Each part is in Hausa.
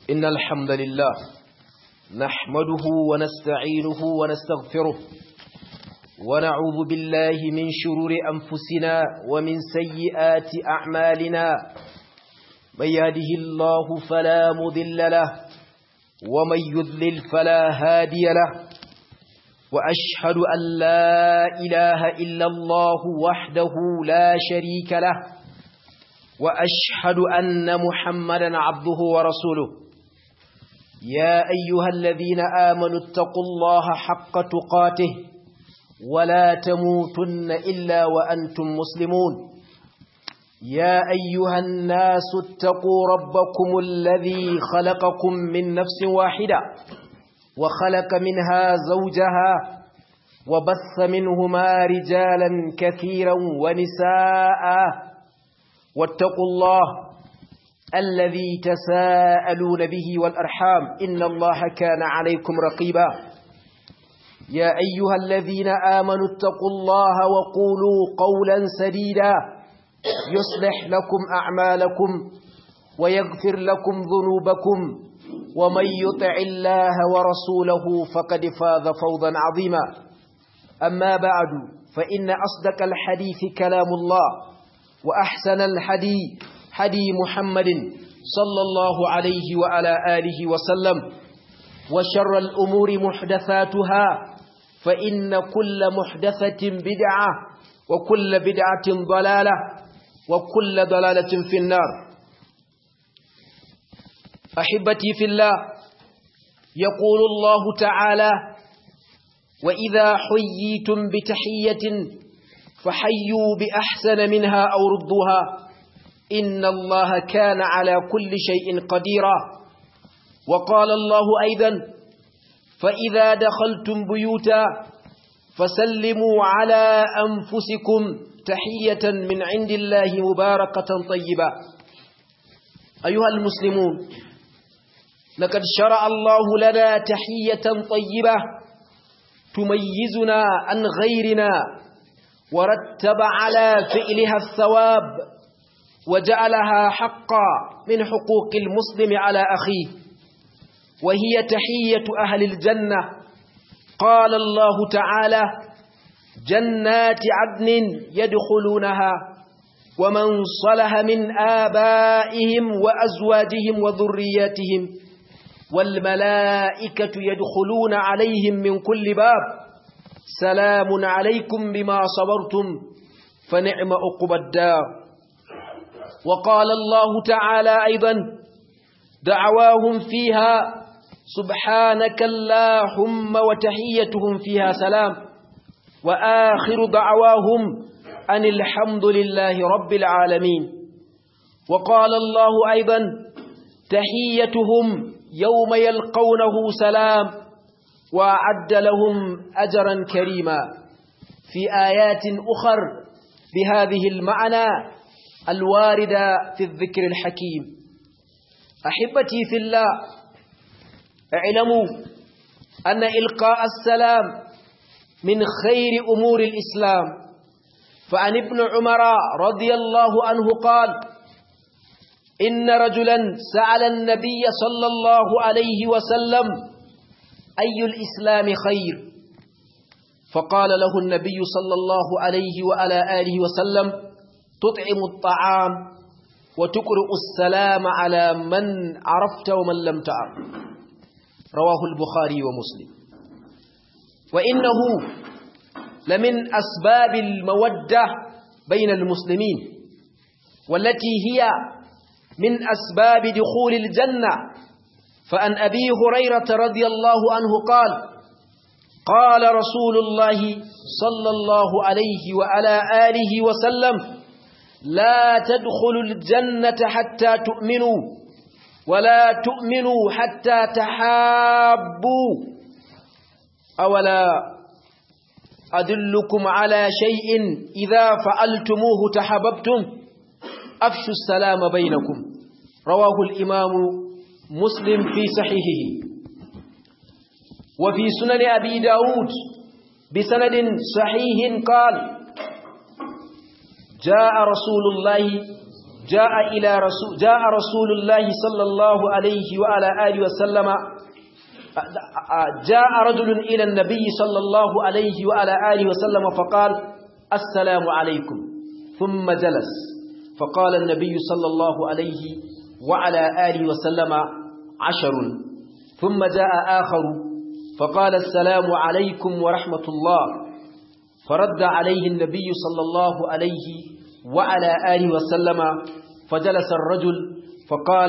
إن الحمد لله نحمده ونستعينه ونستغفره ونعوذ بالله من شرور أنفسنا ومن سيئات أعمالنا من يهده الله فلا مذل له ومن يذلل فلا هادي له وأشهد أن لا إله إلا الله وحده لا شريك له وأشهد أن محمدا عبده ورسوله يا أيها الذين آمنوا اتقوا الله حق تقاته ولا تموتن إلا وأنتم مسلمون يا أيها الناس اتقوا ربكم الذي خلقكم من نفس واحدة وخلق منها زوجها وبث منهما رجالا كثيرا ونساء واتقوا الله الذي تساءلون به والأرحام إن الله كان عليكم رقيبا يا أيها الذين آمنوا اتقوا الله وقولوا قولا سديدا يصلح لكم أعمالكم ويغفر لكم ذنوبكم ومن يطع الله ورسوله فقد فاز فوضا عظيما أما بعد فإن أصدق الحديث كلام الله وأحسن الحديث حدي محمد صلى الله عليه وعلى آله وسلم وشر الأمور محدثاتها فإن كل محدثة بدعة وكل بدعة ضلالة وكل ضلالة في النار أحبتي في الله يقول الله تعالى وإذا حييتم بتحية فحيوا بأحسن منها أو ردوها إن الله كان على كل شيء قديرا وقال الله أيضا فإذا دخلتم بيوتا فسلموا على أنفسكم تحية من عند الله مباركة طيبة أيها المسلمون لقد شرع الله لنا تحية طيبة تميزنا عن غيرنا ورتب على فعلها الثواب وجعلها حقا من حقوق المسلم على أخيه وهي تحية أهل الجنة قال الله تعالى جنات عدن يدخلونها ومن صلح من آبائهم وأزواجهم وذرياتهم والملائكة يدخلون عليهم من كل باب سلام عليكم بما صبرتم فنعم أقب الدار وقال الله تعالى أيضا دعواهم فيها سبحانك اللهم وتحيتهم فيها سلام وآخر دعواهم أن الحمد لله رب العالمين وقال الله أيضا تحيتهم يوم يلقونه سلام وأعد لهم أجرا كريما في آيات أخر بهذه المعنى الواردة في الذكر الحكيم أحبتي في الله اعلموا أن إلقاء السلام من خير أمور الإسلام فعن ابن عمر رضي الله عنه قال إن رجلا سأل النبي صلى الله عليه وسلم أي الإسلام خير فقال له النبي صلى الله عليه وعلى آله وسلم تطعم الطعام وتقرأ السلام على من عرفت ومن لم تعرف رواه البخاري ومسلم وإنه لمن أسباب المودة بين المسلمين والتي هي من أسباب دخول الجنة فأن أبي هريرة رضي الله عنه قال قال رسول الله صلى الله عليه وعلى آله وسلم لا تدخلوا الجنة حتى تؤمنوا ولا تؤمنوا حتى تحابوا أولا أدلكم على شيء إذا فعلتموه تحببتم أفشوا السلام بينكم رواه الإمام مسلم في صحيحه وفي سنن أبي داود بسند صحيح قال جاء رسول الله جاء إلى رسول جاء رسول الله صلى الله عليه وعلى آله وسلم جاء رجل إلى النبي صلى الله عليه وعلى آله وسلم فقال السلام عليكم ثم جلس فقال النبي صلى الله عليه وعلى آله وسلم عشر ثم جاء آخر فقال السلام عليكم ورحمة الله فرد عليه النبي صلى الله عليه وعلى آله وسلم فجلس الرجل فقال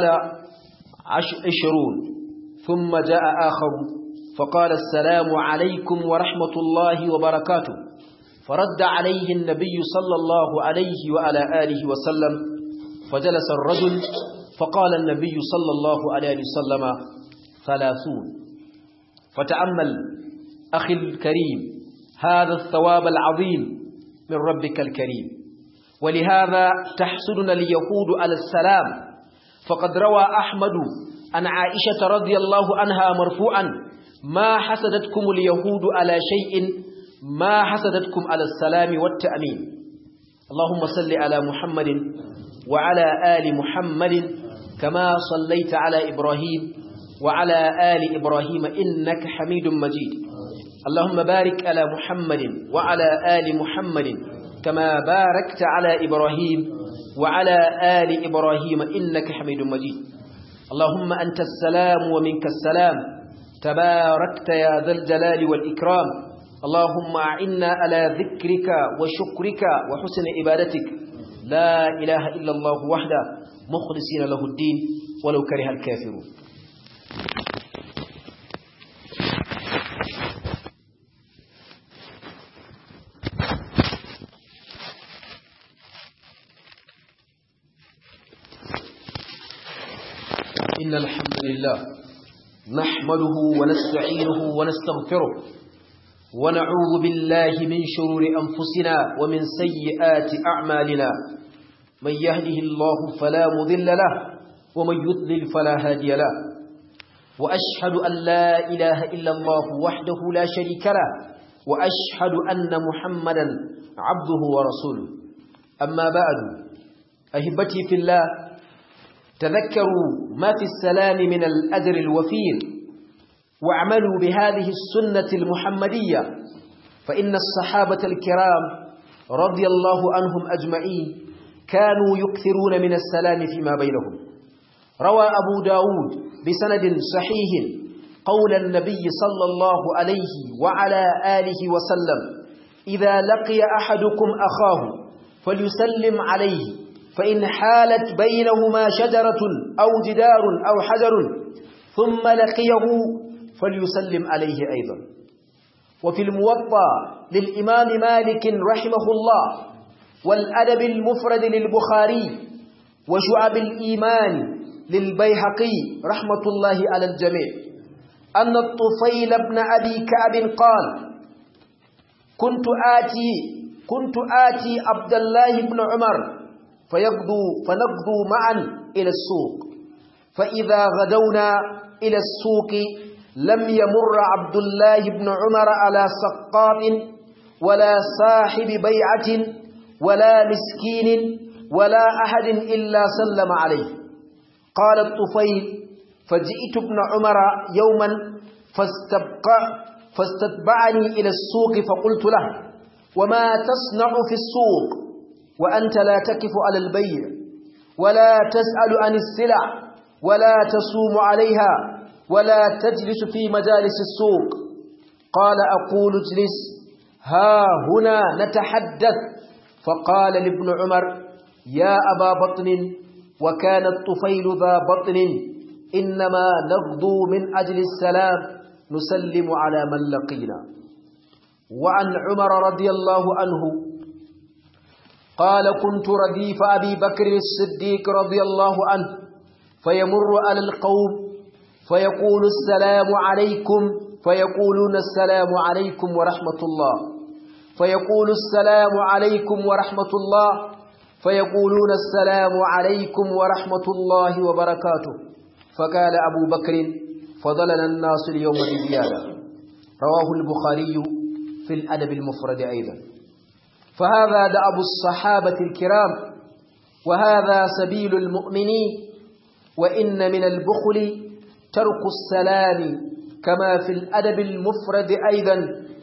عشرون ثم جاء آخر فقال السلام عليكم ورحمة الله وبركاته فرد عليه النبي صلى الله عليه وعلى آله وسلم فجلس الرجل فقال النبي صلى الله عليه وسلم ثلاثون فتأمل أخي الكريم هذا الثواب العظيم من ربك الكريم ولهذا تحسدنا اليهود على السلام فقد روى أحمد عن عائشة رضي الله عنها مرفوعا ما حسدتكم اليهود على شيء ما حسدتكم على السلام والتأمين اللهم صل على محمد وعلى آل محمد كما صليت على إبراهيم وعلى آل إبراهيم إنك حميد مجيد اللهم بارك على محمد وعلى آل محمد كما باركت على إبراهيم وعلى آل إبراهيم إنك حميد مجيد اللهم أنت السلام ومنك السلام تباركت يا ذا الجلال والإكرام اللهم أعنا على ذكرك وشكرك وحسن عبادتك لا إله إلا الله وحده مخلصين له الدين ولو كره الكافرون إن الحمد لله نحمده ونستعينه ونستغفره ونعوذ بالله من شرور أنفسنا ومن سيئات أعمالنا من يهده الله فلا مذل له ومن يضلل فلا هادي له وأشهد أن لا إله إلا الله وحده لا شريك له وأشهد أن محمدا عبده ورسوله أما بعد أهبتي في الله تذكروا ما في السلام من الأجر الوفير واعملوا بهذه السنة المحمدية فإن الصحابة الكرام رضي الله عنهم أجمعين كانوا يكثرون من السلام فيما بينهم روى أبو داود بسند صحيح قول النبي صلى الله عليه وعلى آله وسلم إذا لقي أحدكم أخاه فليسلم عليه فإن حالت بينهما شجرة أو جدار أو حجر ثم لقيه فليسلم عليه أيضا وفي الموطى للإمام مالك رحمه الله والأدب المفرد للبخاري وشعب الإيمان للبيهقي رحمة الله على الجميع أن الطفيل بن أبي كعب قال كنت آتي كنت آتي عبد الله بن عمر فيغدو فنغدو معا إلى السوق فإذا غدونا إلى السوق لم يمر عبد الله بن عمر على سقاط ولا صاحب بيعة ولا مسكين ولا أحد إلا سلم عليه قال الطفيل فجئت ابن عمر يوما فاستبقى فاستتبعني إلى السوق فقلت له وما تصنع في السوق وأنت لا تكف على البيع ولا تسأل عن السلع ولا تصوم عليها ولا تجلس في مجالس السوق قال أقول اجلس ها هنا نتحدث فقال لابن عمر يا أبا بطن وكان الطفيل ذا بطن إنما نغدو من أجل السلام نسلم على من لقينا وعن عمر رضي الله عنه قال كنت رديف أبي بكر الصديق رضي الله عنه فيمر على القوم فيقول السلام عليكم فيقولون السلام عليكم ورحمة الله فيقول السلام عليكم ورحمة الله فيقولون السلام عليكم ورحمة الله وبركاته فقال أبو بكر فضلنا الناس اليوم بزيادة رواه البخاري في الأدب المفرد أيضا فهذا دأب الصحابة الكرام وهذا سبيل المؤمنين وإن من البخل ترك السلام كما في الأدب المفرد أيضا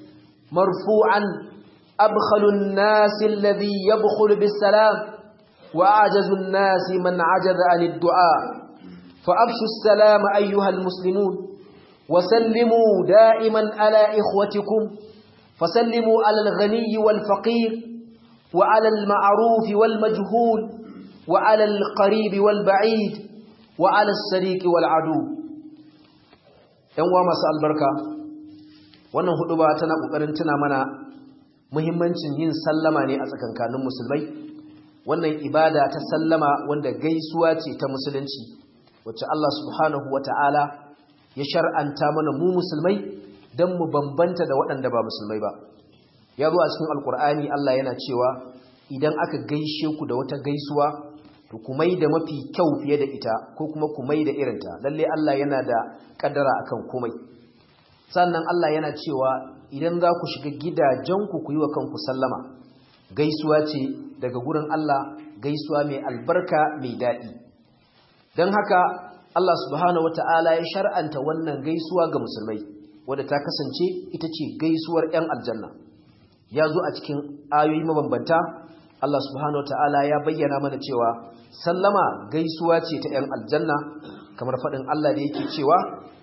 مرفوعا أبخل الناس الذي يبخل بالسلام وأعجز الناس من عجز عن الدعاء فأبشوا السلام أيها المسلمون وسلموا دائما على إخوتكم فسلموا على الغني والفقير وعلى المعروف والمجهول وعلى القريب والبعيد وعلى الصديق والعدو ‘yan uwa masu albarka wannan hudu ba tana ƙoƙarin tuna mana muhimmancin yin sallama ne a tsakankanin musulmai wannan ibada ta sallama wanda gaisuwa ce ta musulunci wacce Allah subhanahu wa ta'ala ya shar'anta mana mu musulmai don mu bambanta da waɗanda ba musulmai ba ya zo a cikin alkur'ani Allah yana cewa idan aka gaishe ku da wata gaisuwa to ku mai da mafi kyau fiye da ita ko kuma ku mai da irinta lalle Allah yana da kaddara akan komai sannan Allah yana cewa idan za ku shiga gidajenku ku yi wa kanku sallama gaisuwa ce daga gurin Allah gaisuwa mai albarka mai daɗi don haka Allah subhanahu wata'ala ya shar'anta wannan gaisuwa ga musulmai wadda ta kasance ita ce gaisuwar 'yan aljanna ya zo a cikin ayoyi mabambanta Allah subhanahu wata'ala ya bayyana mana cewa sallama gaisuwa ce ta 'yan aljanna kamar faɗin Allah da yake cewa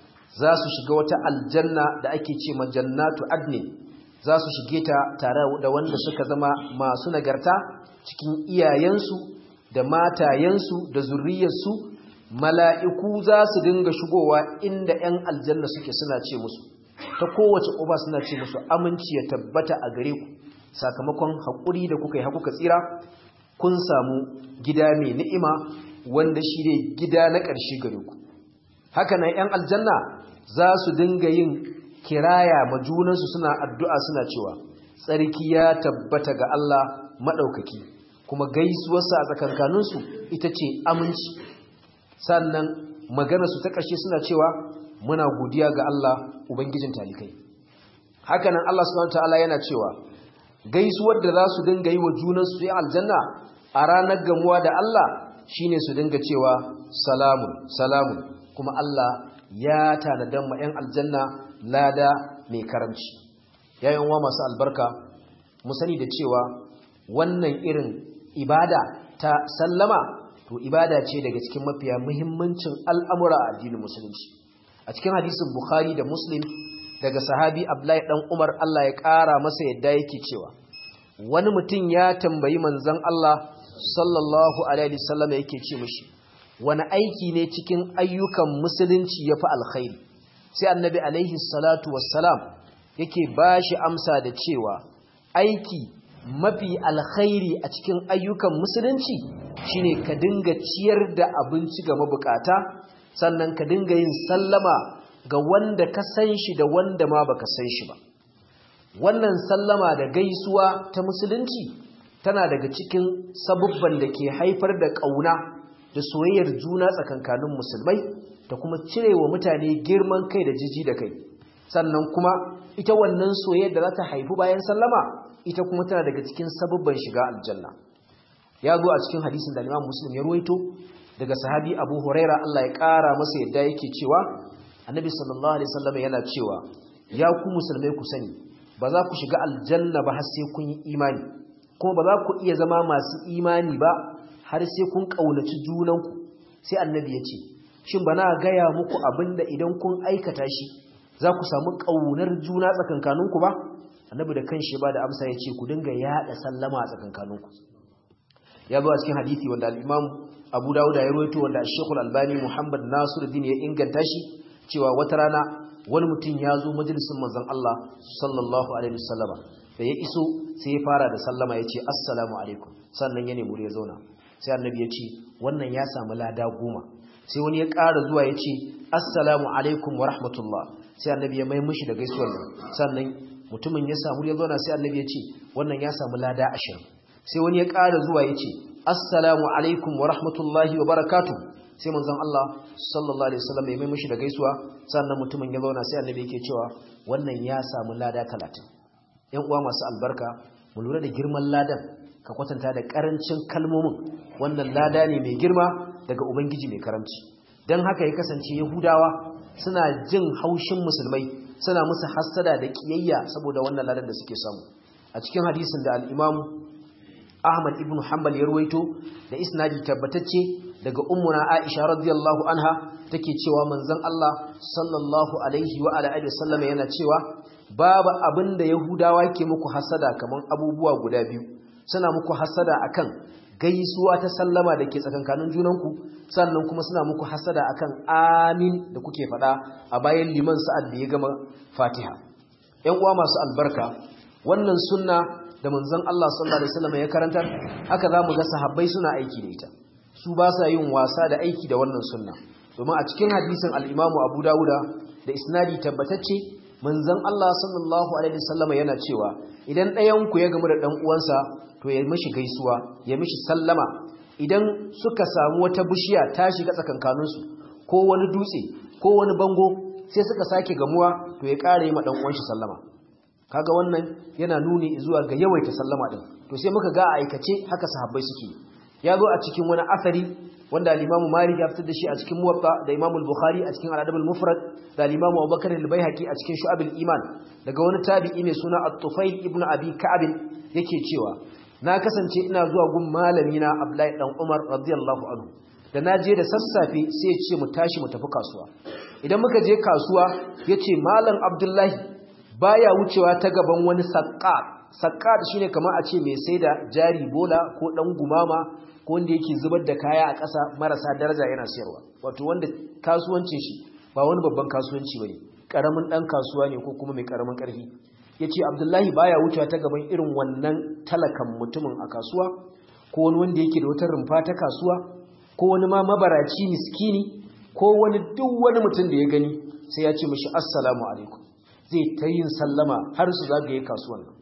za su shiga wata aljanna da ake ce jannatu adnin za su shige ta tare da wanda suka zama masu nagarta cikin iyayensu da matayensu da zurriyarsu mala'iku za su dinga shigowa inda ‘yan aljanna suke suna ce musu ta kowace uba suna ce musu aminci ya tabbata a gare ku sakamakon haƙuri da kuka yi hakuka tsira kun samu gida mai ni'ima wanda shi ne gida na ƙarshe gare ku haka nan ‘yan aljanna za su dinga yin kiraya ma junansu suna addu'a suna cewa tsarki ya tabbata ga Allah maɗaukaki kuma gaisuwarsa a tsakankaninsu ita ce aminci sannan maganarsu ta ƙarshe suna cewa muna godiya ga Allah Ubangijin talikai hakanan Allah subhanahu ta'ala yana cewa gaisuwar da za su dinga yi wa junansu su yi aljanna a ranar gamuwa da Allah shine su dinga cewa salamun salamun kuma Allah ya tanadan ma 'yan aljanna lada mai karamci yayin wa masu albarka mu sani da cewa wannan irin ibada ta sallama to ibada ce daga cikin mafiya muhimmancin al'amura a addinin musulunci a cikin hadisin bukhari da muslim daga sahabi abdullahi dan umar Allah ya ƙara masa yadda yake cewa wani mutum ya tambayi manzon Allah sallallahu alaihi wasallam yake ce mishi wani aiki ne cikin ayyukan musulunci yafi alkhairi sai annabi alaihi salatu wassalam yake bashi amsa da cewa aiki mafi alkhairi a cikin ayyukan musulunci shine ka dinga ciyar da abinci ga mabukata sannan ka dinga yin sallama ga wanda ka san shi da wanda ma baka san shi ba wannan sallama da gaisuwa ta musulunci tana daga cikin sabubban da ke haifar da ƙauna da soyayyar juna tsakankanin musulmai da kuma cirewa mutane girman kai da jiji da kai sannan kuma ita wannan soyayyar da za ta haifu bayan sallama ita kuma tana daga cikin sabubban shiga aljanna ya zo a cikin hadisin da Imam Muslim ya ruwaito daga sahabi Abu Huraira Allah ya ƙara masa yadda yake cewa Annabi sallallahu alaihi wasallam yana cewa ya ku musulmai ku sani ba za ku shiga aljanna ba har sai kun yi imani kuma ba za ku iya zama masu imani ba har sai kun kaunaci junanku sai Annabi ya ce shin bana gaya muku abinda idan kun aikata shi za ku samu kaunar juna tsakankaninku ba Annabi da kanshi ba da amsa ya ce ku dinga yada sallama a tsakankaninku ya zo a cikin hadisi wanda al-Imam Abu Dawud ya rawaito wanda Sheikh Al-Albani Muhammad Nasiruddin ya inganta shi cewa wata rana wani mutum ya zo majalisin manzon Allah sallallahu alaihi wasallama da ya iso sai ya fara da sallama ya ce assalamu alaikum sannan ya nemi ya zauna sai annabi ya ce wannan ya samu lada goma sai wani ya ƙara zuwa ya ce assalamu alaikum wa rahmatullah sai annabi ya mai mishi da gaisuwar sannan mutumin ya samu ya zauna sai annabi ya ce wannan ya samu lada ashirin sai wani ya ƙara zuwa ya ce assalamu alaikum wa rahmatullahi wa barakatu sai manzon Allah sallallahu alaihi wasallam ya mai mishi da gaisuwa sannan mutumin ya zauna sai annabi yake cewa wannan ya samu lada 30 ƴan uwa masu albarka mu lura da girman ladan ka kwatanta da karancin kalmomin wannan lada ne mai girma daga ubangiji mai karamci dan haka ya kasance yahudawa suna jin haushin musulmai suna musu hassada da kiyayya saboda wannan ladan da suke samu a cikin hadisin da al-Imam Ahmad ibn Hanbal ya ruwaito da isnadi tabbatacce daga ummuna Aisha radiyallahu anha take cewa manzon Allah sallallahu alaihi wa ala alihi wasallam yana cewa babu abinda yahudawa ke muku hasada kaman abubuwa guda biyu suna muku hasada akan gaisuwa ta sallama da ke tsakankanin junanku sannan kuma suna muku hasada akan amin da kuke fada a bayan liman sa'ad da ya gama Fatiha ƴan uwa masu albarka wannan sunna da manzon Allah sallallahu alaihi wasallam ya karantar haka zamu ga sahabbai suna aiki da ita su ba sa yin wasa da aiki da wannan sunna domin a cikin hadisin al-Imam Abu Dawuda da isnadi tabbatacce manzon Allah sallallahu alaihi wasallam yana cewa idan ɗayan ku ya gamu da dan uwansa to ya mishi gaisuwa ya mishi sallama idan suka samu wata bishiya ta shiga tsakankaninsu ko wani dutse ko wani bango sai suka sake gamuwa to ya ƙara yi ma dan uwan shi sallama kaga wannan yana nuni zuwa ga yawaita sallama din to sai muka ga a aikace haka sahabbai suke ya zo a cikin wani asari wanda al-Imam Malik ya fitar da shi a cikin Muwatta da Imam Bukhari a cikin Al-Adab al-Mufrad da al-Imam Abu Bakar al-Baihaqi a cikin Shu'ab al-Iman daga wani tabi'i mai suna At-Tufayl ibn Abi Ka'ab yake cewa na kasance ina zuwa gun malami na Abdullahi dan Umar radiyallahu anhu da na je da sassafe sai ya ce mu tashi mu tafi kasuwa idan muka je kasuwa yace malam Abdullahi baya wucewa ta gaban wani saqqat saqqat shine kamar a ce mai saida jari bola ko dan gumama ko wanda yake zubar da kaya a ƙasa marasa daraja yana sayarwa wato wanda kasuwancin shi ba wani babban kasuwanci bane karamin dan kasuwa ne ko kuma mai karamin karfi yace Abdullahi baya wucewa ta gaban irin wannan talakan mutumin a kasuwa ko wani wanda yake da wata rumfa ta kasuwa ko wani ma mabaraci miskini ko wani duk wani mutum da ya gani sai ya ce mishi assalamu alaikum zai ta yin sallama har su zagaye kasuwan nan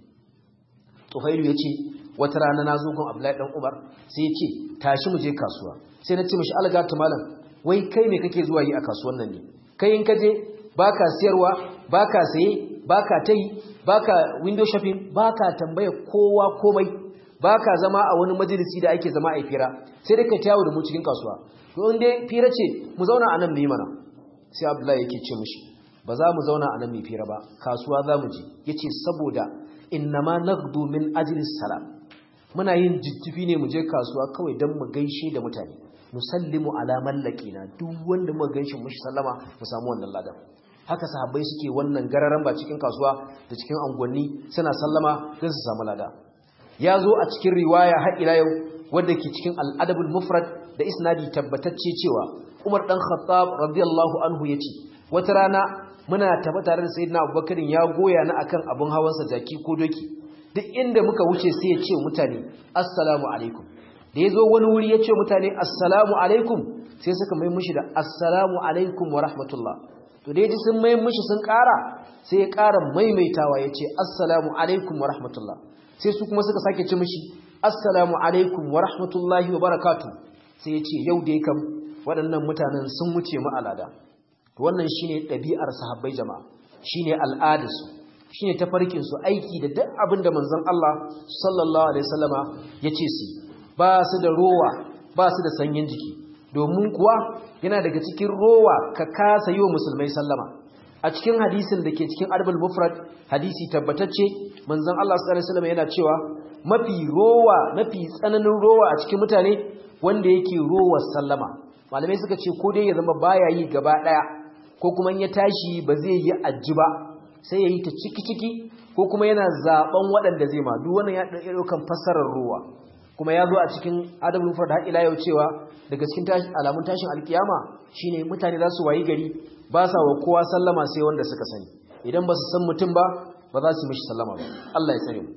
tufailu ya ce wata rana na zo gun abdullahi dan umar sai ya ce tashi mu je kasuwa sai na ce mishi algata malam wai kai me kake zuwa yi a kasuwan nan ne kai in ka je baka siyarwa baka saye baka tayi baka window shopping baka tambaya kowa komai baka zama a wani majalisi da ake zama a fira sai dai kai tawo da mu cikin kasuwa to in dai fira ce mu zauna a nan mu yi mana sai abdullahi yake ce mishi ba za mu zauna a nan mai fira ba kasuwa za mu je ya ce saboda innama nagdu min ajilis salam muna yin jijjifi ne mu je kasuwa kawai don mu gaishe da mutane musallimu ala mallakina duk wanda mu gaishe mushi sallama mu samu wannan ladan haka sahabbai suke wannan gararan ba cikin kasuwa da cikin angonni suna sallama don su samu lada ya zo a cikin riwaya har ila yau wadda ke cikin al'adabul mufrad da isnadi tabbatacce cewa Umar dan Khattab radiyallahu anhu yace wata rana muna tafi tare da sayyidina Abubakar ya goya ni akan abun hawansa jaki ko doki duk inda muka wuce sai ya ce mutane assalamu alaikum da yazo wani wuri ya ce mutane assalamu alaikum sai suka mai mushi da assalamu alaikum wa rahmatullah to da yaji sun mai mushi sun ƙara sai ya ƙara maimaitawa ya ce assalamu alaikum wa rahmatullah sai su kuma suka sake ci mushi assalamu alaikum wa rahmatullahi wa barakatuh sai ya ce yau dai kam waɗannan mutanen sun wuce mu alada wannan shine ɗabi'ar sahabbai jama'a shine al'adarsu shine tafarkin su aiki da duk abin da manzon Allah sallallahu alaihi wasallama yace su ba su da rowa ba su da sanyin jiki domin kuwa yana daga cikin rowa ka kasa yi wa musulmai sallama a cikin hadisin da ke cikin arbal mufrad hadisi tabbatacce manzon Allah sallallahu alaihi wasallama yana cewa mafi rowa mafi tsananin rowa a cikin mutane wanda yake rowar sallama malamai suka ce ko dai ya zama baya yi gaba daya ko kuma ya tashi ba zai yi aji ba sai ya yi ta ciki-ciki ko kuma yana zaben waɗanda zai ma duk wannan ya ɗaukan fassarar ruwa kuma ya zo a cikin adabul mufrad har ila yau cewa daga cikin alamun tashin alkiyama shine mutane za su wayi gari ba sa wa kowa sallama sai wanda suka sani idan ba su san mutum ba ba za su mishi sallama ba Allah ya tsare mu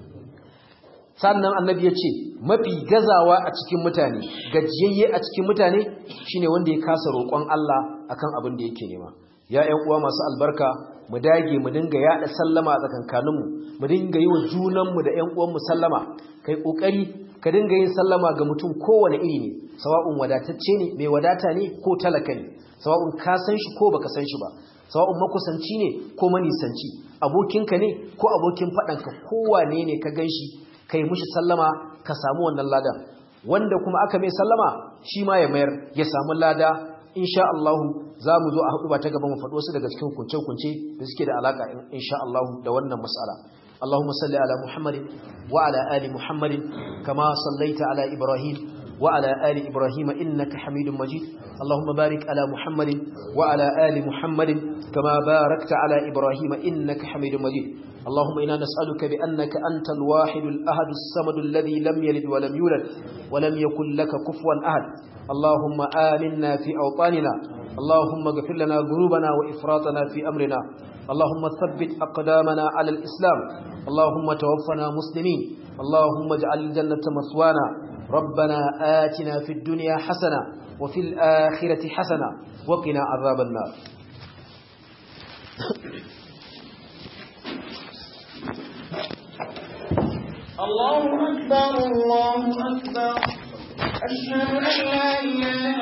sannan annabi ya ce mafi gazawa a cikin mutane gajiyayye a cikin mutane shine wanda ya kasa roƙon Allah akan abin da yake nema ya ƴan uwa masu albarka mu dage mu dinga yaɗa sallama a tsakankaninmu mu dinga yi wa junanmu da ƴan uwanmu sallama kai kokari ka dinga yin sallama ga mutum kowane iri ne sawa'un wadatacce ne mai wadata ne ko talaka ne sawa'un ka san shi ko baka san shi ba sawa'un makusanci ne ko manisanci abokinka ne ko abokin faɗanka kowane ne ka gan shi kai mushi sallama ka samu wannan ladan wanda kuma aka mai sallama shi ma ya mayar ya samu lada insha Allah za mu zo a hudu ba ta gaba mu faɗo su daga cikin kunce-kunce da suke da alaka insha Allah da wannan mas'ala اللهم صل على محمد وعلى آل محمد كما صليت على إبراهيم وعلى آل إبراهيم إنك حميد مجيد اللهم بارك على محمد وعلى آل محمد كما باركت على إبراهيم إنك حميد مجيد اللهم إنا نسألك بأنك أنت الواحد الأحد الصمد الذي لم يلد ولم يولد ولم يكن لك كفوا أحد اللهم آمنا في أوطاننا اللهم اغفر لنا ذنوبنا وإفراطنا في أمرنا اللهم ثبت أقدامنا على الإسلام اللهم توفنا مسلمين اللهم اجعل الجنة مثوانا ربنا آتنا في الدنيا حسنة وفي الآخرة حسنة وقنا عذاب النار الله أكبر الله أكبر أشهد أن لا إله